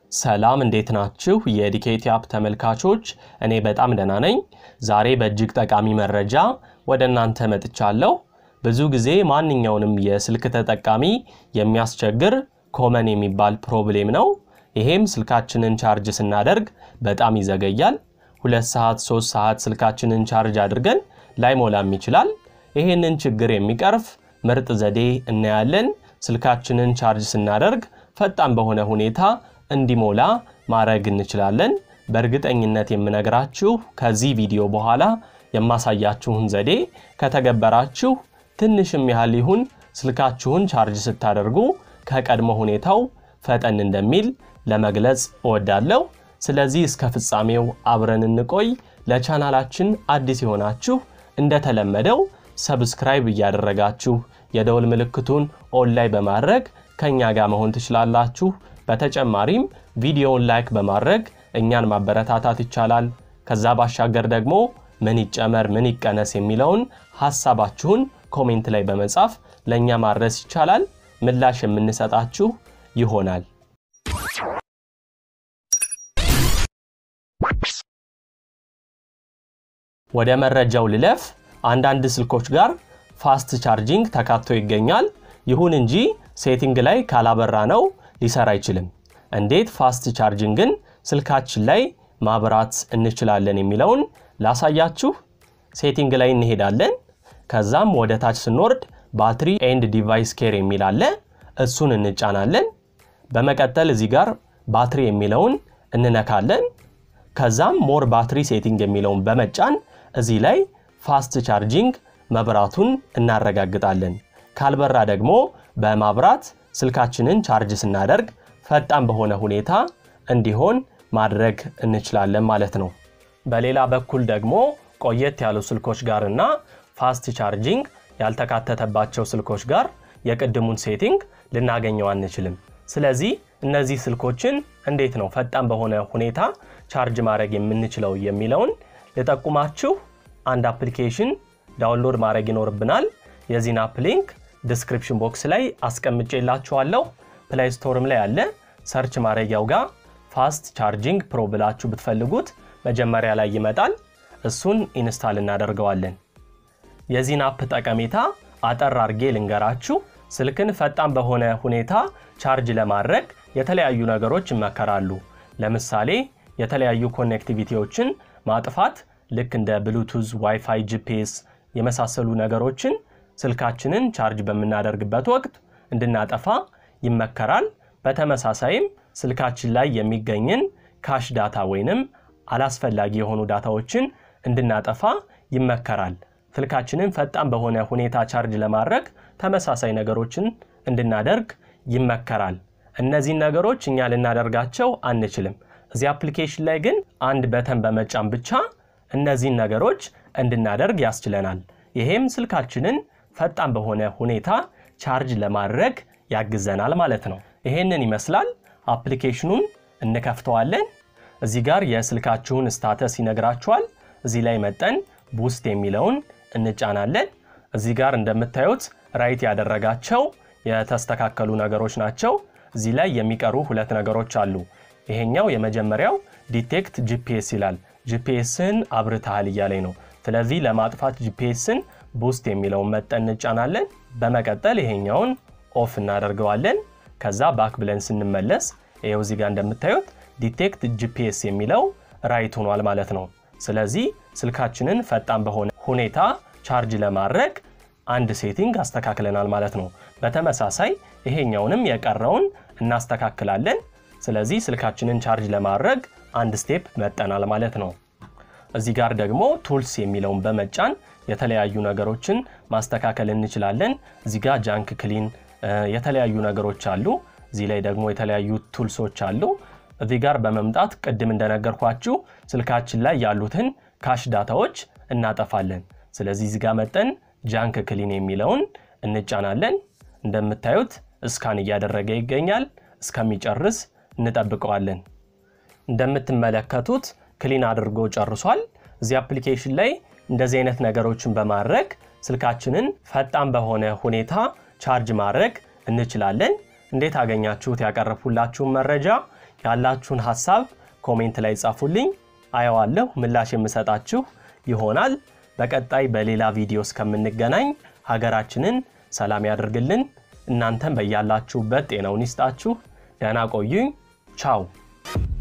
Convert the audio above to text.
ሰላም እንዴት ናችሁ? የዲኬቲ አፕ ተመልካቾች፣ እኔ በጣም ደህና ነኝ። ዛሬ በእጅግ ጠቃሚ መረጃ ወደ እናንተ መጥቻለሁ። ብዙ ጊዜ ማንኛውንም የስልክ ተጠቃሚ የሚያስቸግር ኮመን የሚባል ፕሮብሌም ነው። ይሄም ስልካችንን ቻርጅ ስናደርግ በጣም ይዘገያል። ሁለት ሰዓት ሶስት ሰዓት ስልካችንን ቻርጅ አድርገን ላይሞላም ይችላል። ይሄንን ችግር የሚቀርፍ ምርጥ ዘዴ እናያለን። ስልካችንን ቻርጅ ስናደርግ ፈጣን በሆነ ሁኔታ እንዲሞላ ማድረግ እንችላለን። በእርግጠኝነት የምነግራችሁ ከዚህ ቪዲዮ በኋላ የማሳያችሁን ዘዴ ከተገበራችሁ ትንሽም ያህል ይሁን ስልካችሁን ቻርጅ ስታደርጉ ከቀድሞ ሁኔታው ፈጠን እንደሚል ለመግለጽ እወዳለሁ። ስለዚህ እስከ ፍጻሜው አብረን እንቆይ። ለቻናላችን አዲስ የሆናችሁ እንደተለመደው ሰብስክራይብ እያደረጋችሁ የደወል ምልክቱን ኦን ላይ በማድረግ ከእኛ ጋር መሆን ትችላላችሁ። በተጨማሪም ቪዲዮውን ላይክ በማድረግ እኛን ማበረታታት ይቻላል። ከዛ ባሻገር ደግሞ ምን ይጨመር ምን ይቀነስ የሚለውን ሐሳባችሁን ኮሜንት ላይ በመጻፍ ለእኛ ማድረስ ይቻላል። ምላሽ የምንሰጣችሁ ይሆናል። ወደ መረጃው ልለፍ። አንዳንድ ስልኮች ጋር ፋስት ቻርጂንግ ተካቶ ይገኛል። ይሁን እንጂ ሴቲንግ ላይ ካላበራ ነው ሊሰራ አይችልም። እንዴት ፋስት ቻርጂንግን ስልካችን ላይ ማብራት እንችላለን የሚለውን ላሳያችሁ። ሴቲንግ ላይ እንሄዳለን። ከዛም ወደ ታች ስንወርድ ባትሪ ኤንድ ዲቫይስ ኬር የሚል አለ። እሱን እንጫናለን። በመቀጠል እዚህ ጋር ባትሪ የሚለውን እንነካለን። ከዛም ሞር ባትሪ ሴቲንግ የሚለውን በመጫን እዚህ ላይ ፋስት ቻርጂንግ መብራቱን እናረጋግጣለን። ካልበራ ደግሞ በማብራት ስልካችንን ቻርጅ ስናደርግ ፈጣን በሆነ ሁኔታ እንዲሆን ማድረግ እንችላለን ማለት ነው። በሌላ በኩል ደግሞ ቆየት ያሉ ስልኮች ጋር እና ፋስት ቻርጂንግ ያልተካተተባቸው ስልኮች ጋር የቅድሙን ሴቲንግ ልናገኘው አንችልም። ስለዚህ እነዚህ ስልኮችን እንዴት ነው ፈጣን በሆነ ሁኔታ ቻርጅ ማድረግ የምንችለው የሚለውን ልጠቁማችሁ። አንድ አፕሊኬሽን ዳውንሎድ ማድረግ ይኖርብናል። የዚህን አፕ ሊንክ ዲስክሪፕሽን ቦክስ ላይ አስቀምጬላችኋለሁ። ፕላይ ስቶርም ላይ አለ። ሰርች ማድረጊያው ጋር ፋስት ቻርጂንግ ፕሮ ብላችሁ ብትፈልጉት መጀመሪያ ላይ ይመጣል። እሱን ኢንስታል እናደርገዋለን። የዚህን አፕ ጠቀሜታ አጠር አርጌ ልንገራችሁ። ስልክን ፈጣን በሆነ ሁኔታ ቻርጅ ለማድረግ የተለያዩ ነገሮች ይመከራሉ። ለምሳሌ የተለያዩ ኮኔክቲቪቲዎችን ማጥፋት ልክ እንደ ብሉቱዝ፣ ዋይፋይ፣ ጂፒኤስ የመሳሰሉ ነገሮችን ስልካችንን ቻርጅ በምናደርግበት ወቅት እንድናጠፋ ይመከራል። በተመሳሳይም ስልካችን ላይ የሚገኝን ካሽ ዳታ ወይንም አላስፈላጊ የሆኑ ዳታዎችን እንድናጠፋ ይመከራል። ስልካችንን ፈጣን በሆነ ሁኔታ ቻርጅ ለማድረግ ተመሳሳይ ነገሮችን እንድናደርግ ይመከራል። እነዚህን ነገሮች እኛ ልናደርጋቸው አንችልም። እዚህ አፕሊኬሽን ላይ ግን አንድ በተን በመጫን ብቻ እነዚህን ነገሮች እንድናደርግ ያስችለናል። ይሄም ስልካችንን ፈጣን በሆነ ሁኔታ ቻርጅ ለማድረግ ያግዘናል ማለት ነው። ይሄንን ይመስላል። አፕሊኬሽኑን እንከፍተዋለን። እዚህ ጋር የስልካችሁን ስታተስ ይነግራችኋል። እዚህ ላይ መጠን ቡስት የሚለውን እንጫናለን። እዚህ ጋር እንደምታዩት ራይት ያደረጋቸው የተስተካከሉ ነገሮች ናቸው። እዚህ ላይ የሚቀሩ ሁለት ነገሮች አሉ። ይሄኛው የመጀመሪያው ዲቴክት ጂፒኤስ ይላል። ጂፒኤስን አብርተሃል እያለኝ ነው። ስለዚህ ለማጥፋት ጂፒኤስን ቡስት የሚለውን መጠን እንጫናለን። በመቀጠል ይሄኛውን ኦፍ እናደርገዋለን። ከዛ ባክ ብለን ስንመለስ ይኸው እዚህ ጋር እንደምታዩት ዲቴክት ጂፒኤስ የሚለው ራይት ሆኗል ማለት ነው። ስለዚህ ስልካችንን ፈጣን በሆነ ሁኔታ ቻርጅ ለማድረግ አንድ ሴቲንግ አስተካክለናል ማለት ነው። በተመሳሳይ ይሄኛውንም የቀረውን እናስተካክላለን። ስለዚህ ስልካችንን ቻርጅ ለማድረግ አንድ ስቴፕ መጠናል ማለት ነው። እዚህ ጋር ደግሞ ቱልስ የሚለውን በመጫን የተለያዩ ነገሮችን ማስተካከል እንችላለን። እዚህ ጋር ጃንክ ክሊን የተለያዩ ነገሮች አሉ። እዚህ ላይ ደግሞ የተለያዩ ቱልሶች አሉ። እዚህ ጋር በመምጣት ቅድም እንደነገርኳችሁ ስልካችን ላይ ያሉትን ካሽ ዳታዎች እናጠፋለን። ስለዚህ እዚህ ጋር መጠን ጃንክ ክሊን የሚለውን እንጫናለን። እንደምታዩት እስካን እያደረገ ይገኛል። እስከሚጨርስ እንጠብቀዋለን። እንደምትመለከቱት ክሊን አድርጎ ጨርሷል። እዚህ አፕሊኬሽን ላይ እንደዚህ አይነት ነገሮችን በማድረግ ስልካችንን ፈጣን በሆነ ሁኔታ ቻርጅ ማድረግ እንችላለን። እንዴት አገኛችሁት? ያቀረብኩላችሁን መረጃ ያላችሁን ሀሳብ ኮሜንት ላይ ጻፉልኝ፣ አየዋለሁ፣ ምላሽ የምሰጣችሁ ይሆናል። በቀጣይ በሌላ ቪዲዮ እስከምንገናኝ ሀገራችንን ሰላም ያደርግልን። እናንተም በያላችሁበት ጤናውን ይስጣችሁ። ደህና ቆዩኝ። ቻው